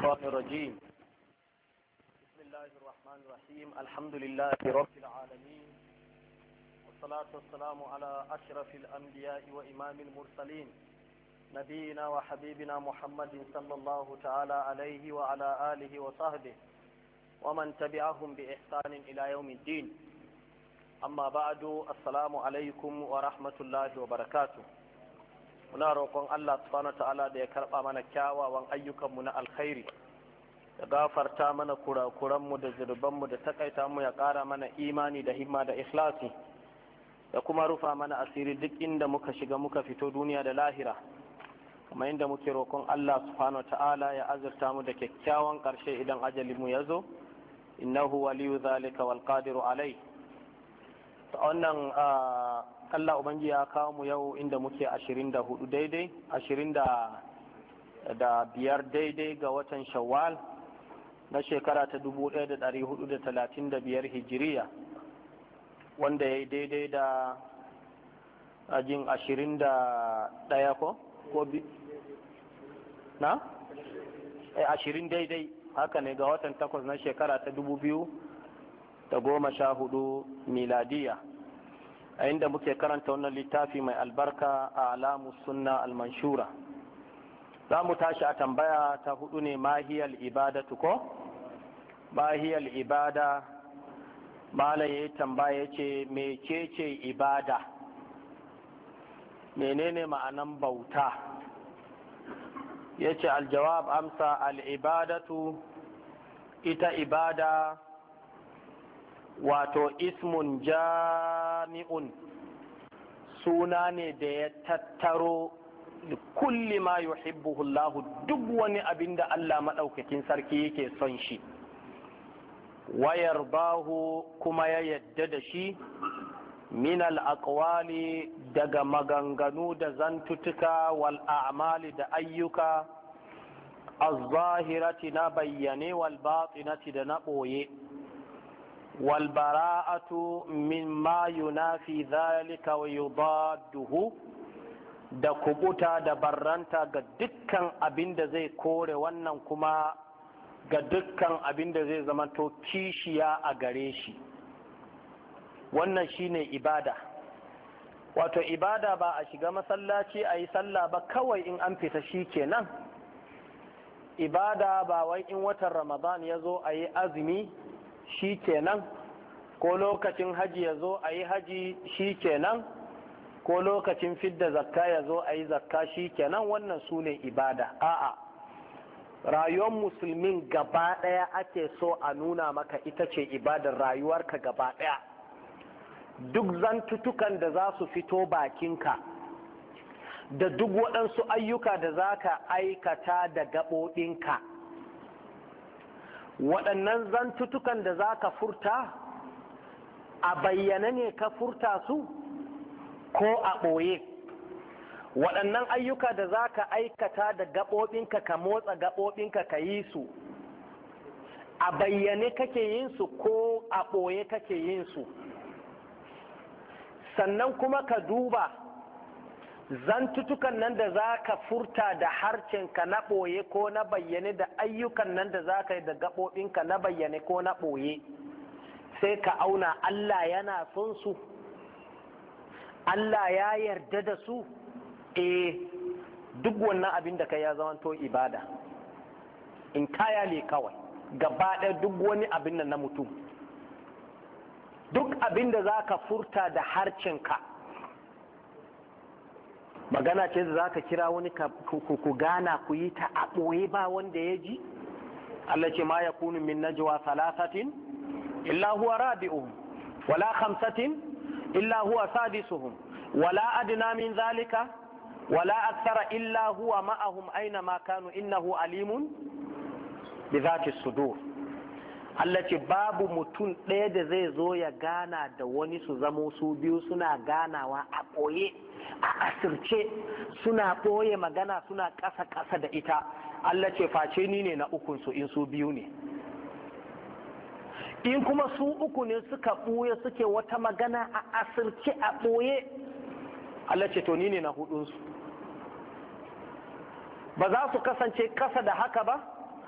الشيطان الرجيم بسم الله الرحمن الرحيم الحمد لله رب العالمين والصلاة والسلام على أشرف الأنبياء وإمام المرسلين نبينا وحبيبنا محمد صلى الله تعالى عليه وعلى آله وصحبه ومن تبعهم بإحسان إلى يوم الدين أما بعد السلام عليكم ورحمة الله وبركاته muna roƙon Allah subhanahu ta'ala da ya karɓa mana kyawawan ayyukanmu na alkhairi da gafarta mana kurakuranmu da zurbanmu da takaita mu ya ƙara mana imani da himma da ikhlasi da kuma rufa mana asiri duk inda muka shiga muka fito duniya da lahira kamar inda muke roƙon Allah subhanahu ta'ala ya azurta mu da kyakkyawan ƙarshe idan ajalinmu ya zo innahu waliyu zalika wal qadiru alai wannan Allah Ubangi ya kawo mu yau inda muke ashirin da hudu daidai ashirin da biyar daidai ga watan shawwal na shekara ta dubu ɗaya da ɗari hudu da talatin da biyar hijiriya wanda ya yi daidai da ajin ashirin da ɗaya ko ko bi na ashirin daidai haka ne ga watan takwas na shekara ta dubu biyu da goma sha hudu miladiya a inda muke karanta wannan littafi mai albarka a alamu sunna almanshura za mu tashi a tambaya ta hudu ne mahiyar ibadatu ko mahiyar ibada malam ya tambaya ce mecece ibada menene ma'anan bauta ya ce aljawab amsa al'ibadatu ita ibada wato ismun jami'un suna ne da ya tattaro kulli ma yuhibbuhu Allah duk wani abin da Allah maɗaukakin sarki yake son shi wayar bahu kuma ya yadda da shi min aqwali daga maganganu da zantutuka wal a'mali da ayyuka az-zahirati na bayyane wal batinati da na ɓoye والبراءة مما ينافي ذلك ويضاده da kubuta da barranta ga dukkan abin da zai kore wannan kuma ga dukkan abin da zai zamanto kishiya a gare shi wannan shine ibada wato ibada ba a shiga masallaci a yi sallah ba kawai in an fita shi kenan ibada ba wai in watan ramadan ya zo a yi azumi shi kenan ko lokacin haji ya zo a yi haji shi kenan ko lokacin fidda zakka ya zo a yi zakka shi kenan wannan su ne ibada a'a rayuwar musulmin gaba ɗaya ake so a nuna maka ita ce ibadar rayuwarka gaba ɗaya duk zantutukan da za su fito bakinka da duk waɗansu ayyuka da za ka aikata da gaɓoɓinka waɗannan zantutukan da za ka furta a bayyane ne ka furta su ko a ɓoye waɗannan ayyuka da za ka aikata da gaɓoɓinka ka motsa gaɓoɓinka ka yi su a bayyane kake yin su ko a ɓoye kake yin su sannan kuma ka duba zantutukan nan da za ka furta da harcenka na ɓoye ko na bayyane da ayyukan nan da za ka yi da gaɓoɓinka na bayyane ko na ɓoye sai ka auna Allah yana son su Allah ya yarda da su eh duk wannan abin da ka ya zamanto ibada in kaya ne kawai gaba ɗaya duk wani abin nan na mutum duk abin da za ka furta da harcenka magana ce da za ka kira wani ku gana ku yi ta a ɓoye ba wanda ya ji Allah ce ma ya kunu min najwa salasatin illa huwa rabi'uhum wala khamsatin illa huwa sadisuhum wala adna min zalika wala akthara illa huwa ma'ahum aina ma kanu innahu alimun bi zati sudur Allah ce babu mutum ɗaya da zai zo ya gana da wani su zamo su biyu suna ganawa a ɓoye a asirce suna ɓoye magana suna ƙasa-ƙasa da ita Allah ce face ni ne na ukunsu in su biyu ne in kuma su uku ne suka ɓoye suke wata magana a asirce a ɓoye Allah ce to ni ne na hudunsu ba za su kasance ƙasa da haka ba